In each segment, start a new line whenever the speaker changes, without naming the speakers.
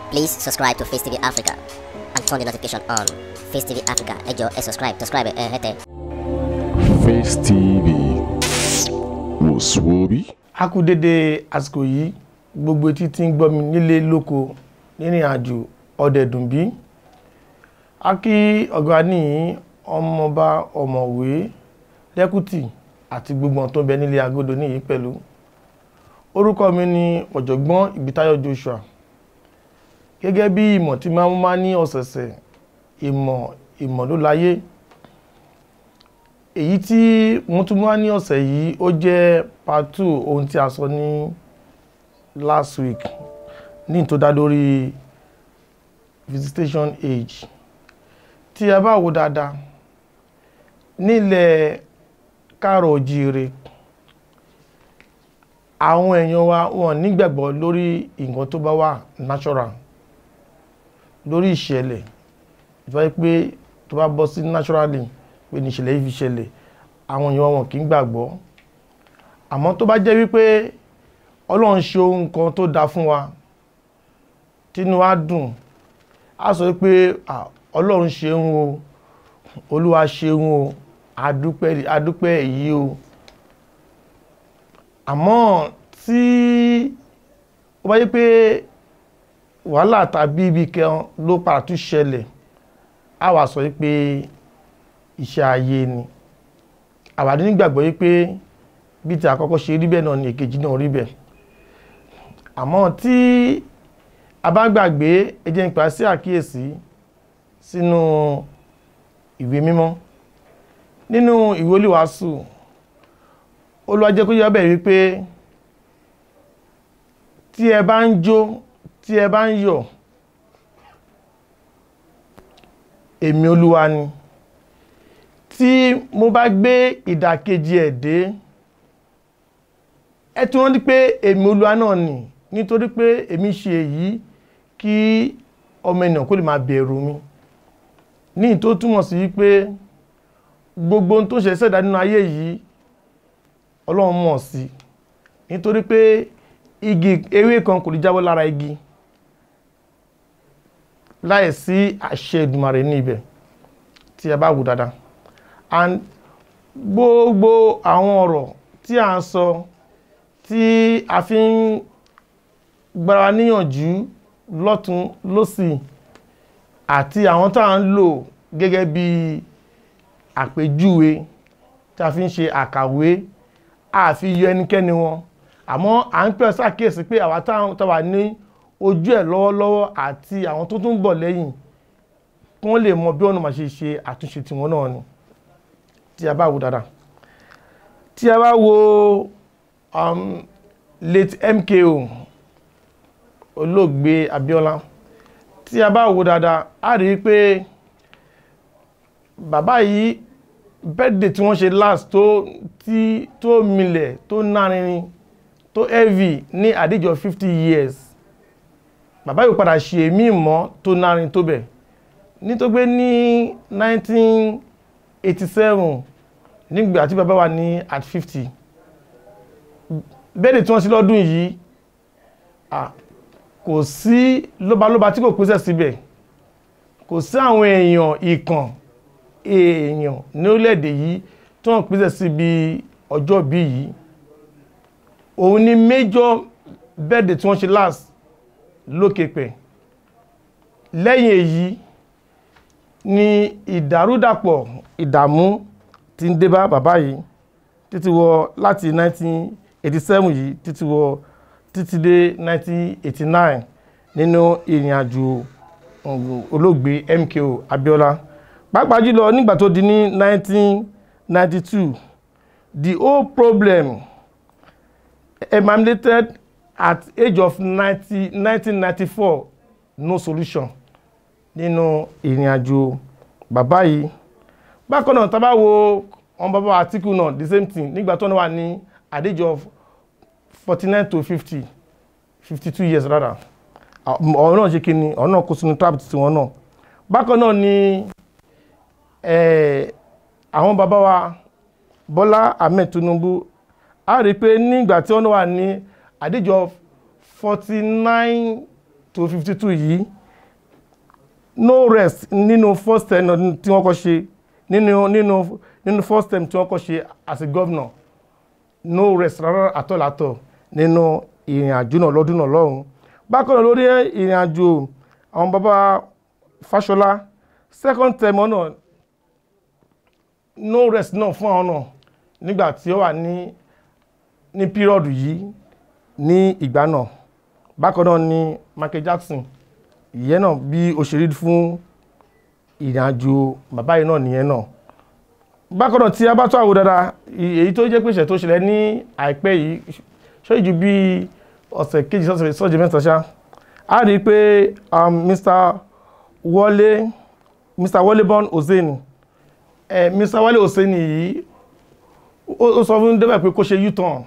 Please subscribe to Face TV Africa and turn the notification on. Face TV Africa, ẹ jọ̀ọ́ ẹ subscribe, subscribe ẹ hẹ́tẹ̀.
Face TV wò sùwòbí.
a kú dédé àsìkò yìí gbogbo etí tí ń gbọ́ mi nílé lóko nírìn àjò ọ̀dẹ̀dùnbí a kí ọ̀gá ní ọmọọba ọ̀mọ̀wé lẹ́kùtì àti gbogbo ohun tó ń bẹ nílé agodo níyìí pẹ̀lú orúkọ mi ni ọ̀jọ̀gbọ́n ìbítáyọ̀ Joshua gẹ́gẹ́ bí ìmọ̀ tí máa ń má ní ọ̀sẹ̀ọ̀sẹ̀ ìmọ̀ ìmọ̀ ló láyé èyí tí mo tún wá ní ọ̀sẹ̀ yìí ó jẹ́ part two ohun tí a sọ ní last week ní tó dá lórí visitation age tí a bá wo dáadáa nílẹ̀ káàrọ̀ òjíire àwọn èèyàn wa wọn nígbàgbọ́ lórí nǹkan tó bá wà natural lórí ìṣẹ̀lẹ̀ ìfẹ́ pé tó bá bọ́ sí naturally pé ní ìṣẹ̀lẹ̀ yìí fi ṣẹlẹ̀ àwọn èèyàn wọn kì í gbàgbọ́ àmọ́ tó bá jẹ́ wípé ọlọ́run ṣe ohun kan tó dáa fún wa tínú wa dùn á sọ pé ọlọ́run ṣeun o olúwa ṣeun o adúpẹ́ adúpẹ́ èyí o àmọ́ tí ó bá yẹ pé wàhálà tàbí ibi kan ló padà tún ṣẹlẹ̀ á wà sọ pé iṣẹ́ ayé ni àwàdí nígbàgbọ́ yí pé bí ti àkọ́kọ́ ṣe rí bẹ́ẹ̀ náà ni èkejì náà rí bẹ́ẹ̀ àmọ́ tí a bá gbàgbé ẹ jẹ́ n pa sí àkíyèsí sínú ìwé mímọ́ nínú ìwé olúwàásù Olúwa jẹ́ kó yé bẹ́ẹ̀ wípé tí ẹ bá ń jó tí ẹ bá ń yọ̀ èmi olúwa ni tí mo bá gbé ìdàkejì ẹ̀ dé ẹ tún rántí pé èmi olúwa náà nì nítorí pé èmi ṣe èyí kí ọmọ ènìyàn kó lè máa bẹ̀rù mi ní tó túmọ̀ sí wípé gbogbo ohun tó ṣe ṣẹ̀dá nínú ayé yìí ọlọ́run mọ̀ sí nítorí pé igi ewé kan kò lè jábọ́ lára igi láì sí àṣẹ Èdùmàrè ní ibẹ̀ tí ẹ bá wù dáadáa and gbogbo àwọn ọ̀rọ̀ tí a ń sọ tí a fi ń gbára níyànjú lọ́tún lọ́sì àti àwọn tá à ń lò gẹ́gẹ́ bí àpèjúwe tí a fi ń ṣe àkàwé àfi yọ ẹnikẹ́ni wọn àmọ́ à ń pẹ́ ṣàkíyèsí pé àwa tá wà ní ojú ẹ̀ lọ́wọ́lọ́wọ́ àti àwọn tó tún bọ̀ lẹ́yìn kí wọ́n lè mọ bí ọ̀nà máa ṣe ṣe àtúnṣe tiwọn náà ni tí a bá wo dáadáa tí a bá wo um, late MKO olóògbé Abíọ́lá tí a bá wo dáadáa a rí i pé bàbá yìí birthday tí wọ́n ṣe last tó tí tó milẹ̀ tó nárinrin tó heavy ní àdíjọ fifty years bàbá yìí padà ṣe èmí mọ́ tó nárin tó bẹ̀ nítorí ní nineteen eighty seven nígbà tí bàbá wa ní at fifty bẹ́ẹ̀dẹ̀ tí wọ́n sí lọ́dún yìí kò sí lóbalóba tí kò pèsè síbẹ̀ kò sí àwọn èèyàn ìkàn èèyàn ní orílẹ̀-èdè yìí tí wọ́n pèsè síbi ọjọ́ bí yìí òun ni major bẹ́ẹ̀dẹ̀ tí wọ́n ṣe last lókè pẹ̀ lẹ́yìn èyí ni ìdàrúdàpọ̀ ìdààmú tí ń dé bá bàbá yìí títí wọ láti 1987 yìí títí wọ títí dé 1989 nínú ìrìn àjò olóògbé MKO Abíọ́lá pàápàá jùlọ nígbà tó di ní 1992 the whole problem emanated at age of 90, 1994 no solution nínú ìrìn àjò bàbá yìí bákan náà tá bá wo wọn bàbá àtìkù náà the same thing nígbà tó wà ní at age of forty nine to fifty fifty two years rather ọ̀rọ̀ náà ṣe kíni ọ̀rọ̀ náà kó sínú trap tí wọ́n náà bákan náà ni àwọn bàbá wa Bọ́lá Ahmed Tinubu a rí i pé nígbà tí wọ́n wà ní at age of forty nine to fifty two yìí no rest nínú first term tí wọ́n kọ́ ṣe nínú nínú nínú first term tí wọ́n kọ́ ṣe as a governor no rest rárá àtọ̀làtọ̀ nínú ìrìn àjò náà lọ́dún náà lọ́hùn bákan náà lórí ìrìn àjò àwọn bàbá Fáṣọlá second term náà no rest náà fún àwọn náà nígbà tí ó wà ní ní pírọ̀dù yìí ní ìgbà náà bákan náà ni Michael Jackson ìyẹn náà bí òṣèré fún ìrìn àjò bàbá yìí náà nìyẹn náà bákan náà tí a bá tó àwò dáadáa èyí tó jẹ́ pé ìṣẹ̀ tó ṣẹlẹ̀ ní àìpẹ́ yìí ṣó ìjú bí ọ̀sẹ̀ kejì sọ́jọ́ mẹ́ta ṣá a rí i pé Mr. Wọlé Mr. Wọlé Born Hussein eh, Mr. Wọlé Hussein yìí ó sọ fún débẹ̀ pé kó ṣe u-turn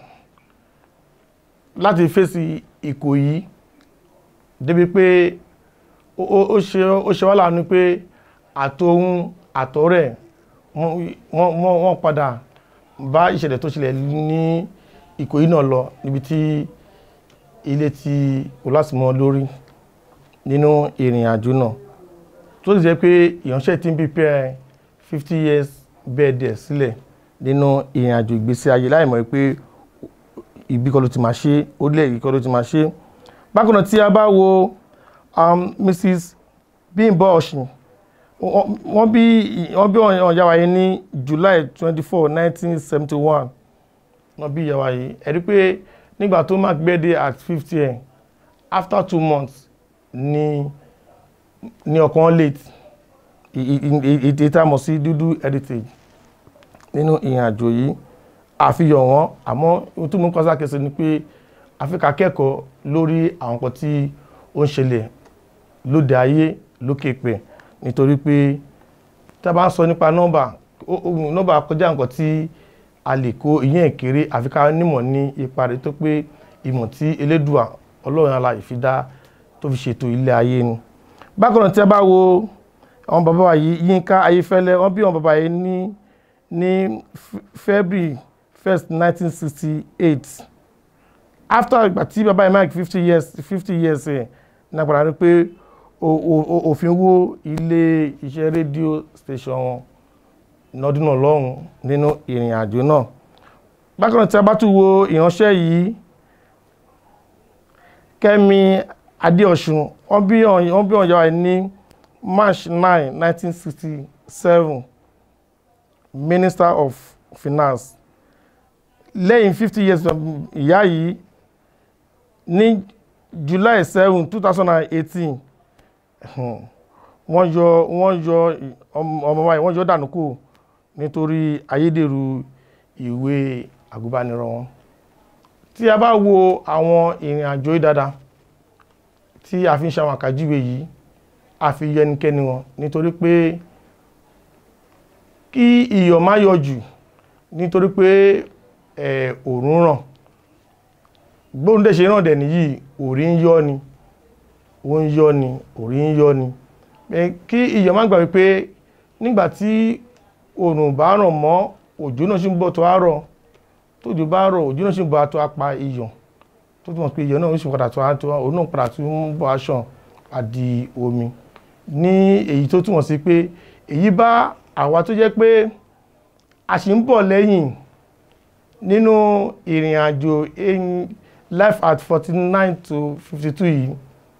láti fèsì Ìkòyí débi pé ó ṣe wá láàánú pé àtòhun àtọ̀rẹ́ wọ́n padà bá ìṣẹ̀lẹ̀ tó ṣẹlẹ̀ ní Ìkòyí náà lọ níbi tí ilé ti olásìmọ́ lórí nínú ìrìn àjò náà tó sì jẹ́ pé ìyànṣẹ́ tí ń prepare fifty years birthday sílẹ̀ nínú ìrìn àjò ìgbésí ayé láì mọ̀ pé ibi kọ́ ló ti máa ṣe orílẹ̀-èdè kọ́ ló ti máa ṣe bákan náà tí a bá wo um, Mrs. Bímbọ́ Ọ̀ṣìn wọ́n bí wọ́n bí ìyá wa yìí ní July twenty four nineteen seventy one wọ́n bí ìyá wa yìí ẹ̀rí pé nígbà tó mark birthday at fifty ẹ̀ after two months ni ni ọkàn late ètè tá a mọ̀ sí dúdú heritage nínú ìrìn àjò yìí àfihàn wọn àmọ́ ohun tó mú kọ́sá kẹsẹ̀ ni pé Áfíríkà kẹ́kọ̀ọ́ lórí àwọn nǹkan tí ó ń ṣẹlẹ̀ lóde ayé lókè pẹ̀ nítorí pé tá a bá ń sọ nípa nọ́mbà nọ́mbà kọjá nǹkan tí a lè kó ìyẹn ìkéré Áfíríkà nímọ̀ ní ipa rẹ̀ tó pé ìmọ̀ tí Elédùà Ọlọ́run alààyè fi dá tó fi ṣètò ilé ayé ni bákan náà tí a bá wo àwọn bàbá wa yìí Yínká Ayéfẹ́lẹ́ wọ́n bí àwọn bàbá yìí ní ní February first nineteen sixty eight after ìgbà tí bàbá yìí mark fifty years fifty years ẹ̀ náà padà rí pé òfin wó ilé iṣẹ́ rédíò station wọn lọ́dún náà lọ́hùn nínú ìrìn àjò náà bákan náà tí a bá tún wo ìránṣẹ́ yìí Kẹ́mi Adéọ̀ṣun wọ́n bí wọ́n bí ọ̀yọ́ ní March nine nineteen sixty seven Minister of Finance lẹ́yìn fifty years ìyá yìí ní July seven two thousand and eighteen wọ́n yọ wọ́n yọ ọmọ wa yìí wọ́n yọ dànù kù nítorí ayédèrú ìwé àgùnbánirọ̀ wọn tí a bá wo àwọn ìrìn àjò yìí dáadáa tí a fi ń ṣàwọn àkàjúwe yìí a fi yẹ ẹnikẹ́ni wọn nítorí pé kí iyọ̀ má yọ jù nítorí pé òòrùn ràn gbóhùndé ṣe ràn dẹ̀ nìyí òrí ń yọ́ ni ó ń yọ́ ni òrí ń yọ́ ni kí iyọ̀ má gbà wípé nígbà tí òòrùn bá ràn mọ́ òjò náà ṣì ń bọ̀ tó á rọ̀ tójò bá rọ̀ òjò náà ṣì ń bọ̀ tó á pa iyọ̀ tó túmọ̀ pé iyọ̀ náà ó sì padà tó á tó òun náà padà tó ń bọ̀ aṣọ àdì omi ní èyí tó túmọ̀ sí pé èyí bá àwa tó jẹ́ pé a sì ń bọ̀ lẹ́yìn nínú ìrìn àjò life at forty nine to fifty two yìí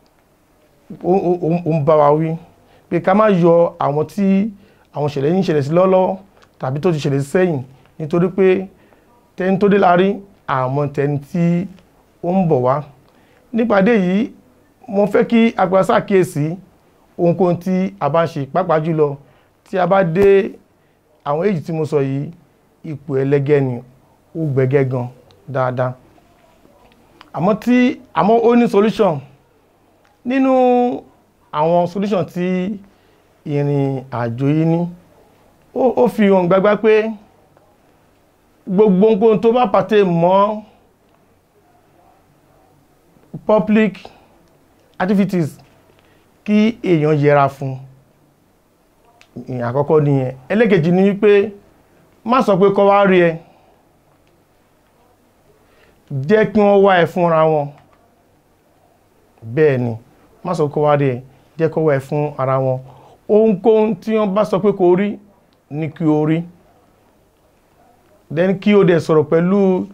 ó ń bá wa wí pé ká má yọ àwọn tí àwọn ìṣẹ̀lẹ̀ yìí ń ṣẹlẹ̀ sí lọ́lọ́wọ́ tàbí tó ti ṣẹlẹ̀ sẹ́yìn nítorí pé tẹni tó dé láàrí àmọ́ tẹni tí ó ń bọ̀ wá nípàdé yìí mo fẹ́ kí agbára ṣàkíyèsí ohunkóhun tí a bá ń ṣe pàápàá jùlọ tí a bá dé àwọn èyí tí mo sọ yìí ipò ẹlẹ́gẹ́ ni ó gbẹ̀gẹ́ gan dáadáa àmọ́ tí àmọ́ ó ní solution nínú àwọn solution tí ìrìn àjò yìí ní ó fi hàn gbágbá pé gbogbo nǹkan tó bá pàtẹ mọ́ public activities kí èèyàn yẹra fún ìyẹn àkọ́kọ́ nìyẹn ẹlẹ́kejì ni wípé má sọ pé kọ́ wá rí ẹ jẹ́ kí wọ́n wá ẹ fúnra wọn bẹ́ẹ̀ ni má sọ kó wá rí ẹ jẹ́ kó wá ẹ fún ara wọn ohunkóhun tí wọ́n bá sọ pé kó rí ní kí o rí then kí o dẹ̀ sọ̀rọ̀ pẹ̀lú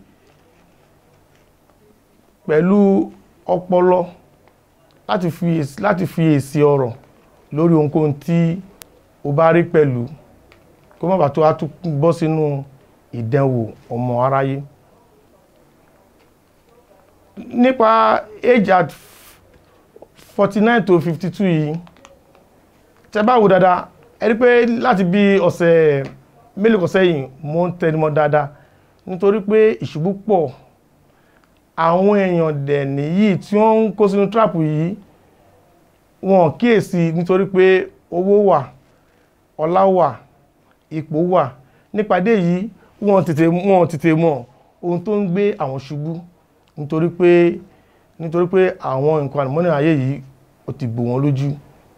pẹ̀lú ọpọlọ láti fi èsì láti fi èsì ọ̀rọ̀ lórí ohunkóhun tí o bá rí pẹ̀lú kó má bàa tó a tún bọ́ sínú ìdánwò ọmọ aráyé nípa age at forty nine to fifty two yìí tẹ́ bá wò dáadáa ẹ rí pé láti bí ọ̀sẹ̀ mélòó kan sẹ́yìn mo ń tẹnumọ́ dáadáa nítorí pé ìṣubú pọ̀ àwọn èèyàn dẹ̀ nìyí tí wọ́n ń kó sínú trap yìí wọn kíyèsí nítorí pé owó wà ọlá wà ipò wà nípàdé yìí wọn tètè wọn tètè mọ ohun tó ń gbé àwọn ṣubú nítorí pé nítorí pé àwọn nǹkan àlùmọ́nì ayé yìí ó ti bò wọ́n lójú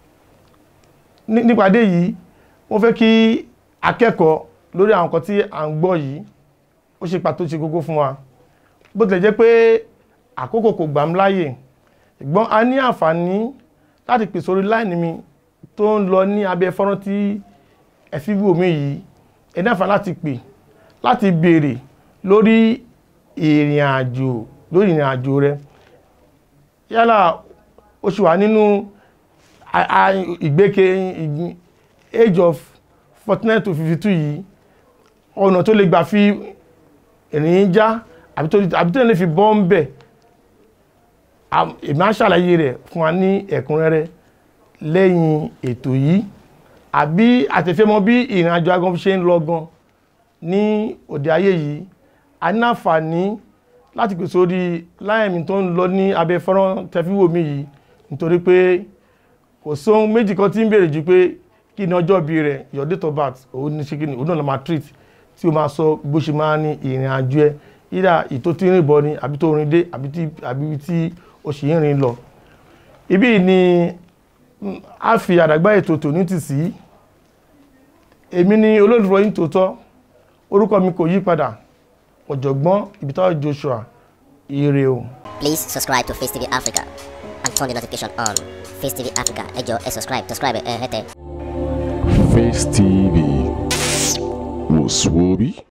ní- nípàdé yìí wọ́n fẹ́ kí akẹ́kọ̀ọ́ lórí àwọn nǹkan tí à ń gbọ́ yìí ó ṣe pàtó ṣe kókó fún wa bó tilẹ̀ jẹ́ pé àkókò kò gbà mí láàyè ṣùgbọ́n a ní àǹfààní láti pè sórí láìní mi tó ń lọ ní abẹ́ fọ́nrán tí ẹ fi wò mí yìí ẹ ní àǹfààní láti pè láti béèrè lórí ìrìn àjò lórí ìrìn àjò rẹ yálà ó ṣì wà nínú a- a- ìgbéke ìgbín- age of forty nine to fifty two yìí ọ̀nà tó lè gbà fi ìrìn já àbí tó àbí tó lè fi bọ́ ń bẹ̀ Am- èmi á ṣàlàyé rẹ̀ fún wa ní ẹ̀kúnrẹ́rẹ́ lẹ́yìn ètò yìí àbí àtẹ̀fẹ́ mọ bí ìrìn àjò agan ṣe ń lọ gan ní òde ayé yìí a ní àǹfààní láti pèsè orí láìmí tó ń lọ ní abẹ́ fọ́nrán tẹfíwò mi yìí nítorí pé kò sóhun méjì kan tí ń béèrè ju pé kí ni ọjọ́ bí rẹ̀ your date of birth òun ní ṣe kí ni òun náà ló máa treat tí o máa sọ bó ṣe máa ní ìrìn àjò ẹ yíra ìtò tí ń rìn bọ̀ ni àbí tó rìn dé àbí tí àbí tí o sì ń rìn lọ. ibí ni mm, a fi àdàgbà ètò tòní tì sí èmi ni olólùfọ́ yín tòótọ́ orúkọ mi kò yí padà ọ̀jọ̀gbọ́n Ìbítáyọ̀ Joshua ire o.
Please subscribe to Face TV Africa and turn the notification on. Face TV Africa, ẹ jọ̀ọ́ ẹ subscribe, subscribe ẹ hẹ́tẹ̀.
Face TV was Swoby.